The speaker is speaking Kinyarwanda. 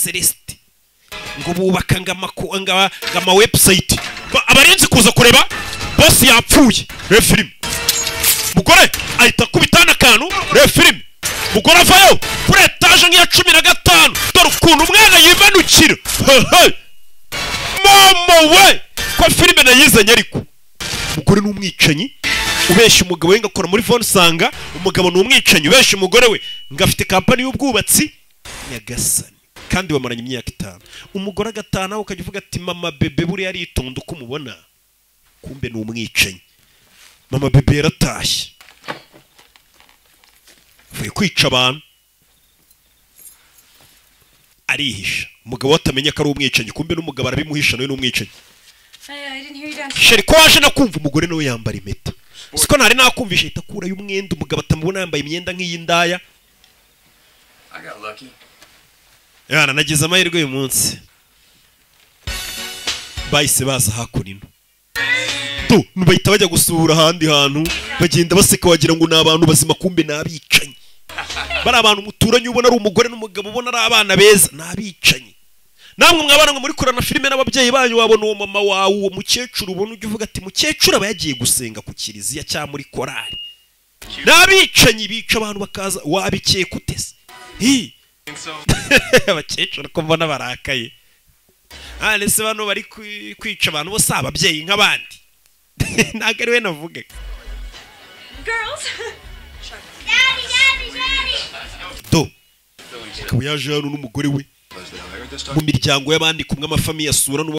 celestin ngo bubaka ngama webusayiti abarenze kuza kureba bose yapfuye refirime mugore ahita akubitana akantu refirime mugore avayo kuri etaje nk'iya cumi na gatanu dore ukuntu umwana yimanukira hehe momo we ko filime nayizanye ariko umugore ni umwicanyi ubeshya umugabo we ngo akora muri voni usanga umugabo ni umwicanyi ubeshya umugore we ngo afite kampani y'ubwubatsi nyagasani kandi bamaranye imyaka itanu umugore agataha nawe ukajya uvuga ati mama bebe buriya aritonda uko umubona kumbe ni umwicanyi mama bebe yaratashye avuye kwica abantu arihisha umugabo we atamenya ko ari umwicanyi kumbe n'umugabo arabimuhisha nawe ni umwicanyi I, I didn't hear you down. sheri ko waje no kumva umugore nawe yambara impeta siko ntari nakumvisha ahita akurayo umwenda umugabo atamubona yambaye imyenda nk'iy'indaya I got lucky. yana nagize amahirwe uyu munsi bahise baza hakuno ino tu bahita bajya gusura ahandi hantu bagenda baseka wagira ngo ni abantu bazima kumbe ni abicanyi bari abantu muturanye ubona ari umugore n'umugabo ubona ari abana beza ni abicanyi namwe mwabana ngo muri kurana filime n'ababyeyi banyu wabona uwo mama wawe uwo mukecuru ubona ujya uvuga ati mukecuru aba yagiye gusenga ku kiliziya cyangwa muri korari ni abicanyi bica abantu bakaza wabikeka utese hii Think so? abakecuru ko mbona barakaye none se bano bari kwi- kwica abantu bose si ababyeyi nk'abandi ntabwo ari we navuga Girls! do akaba yaje hano n'umugore we mu miryango y'abandi kumwe amafamiye asura n'uwo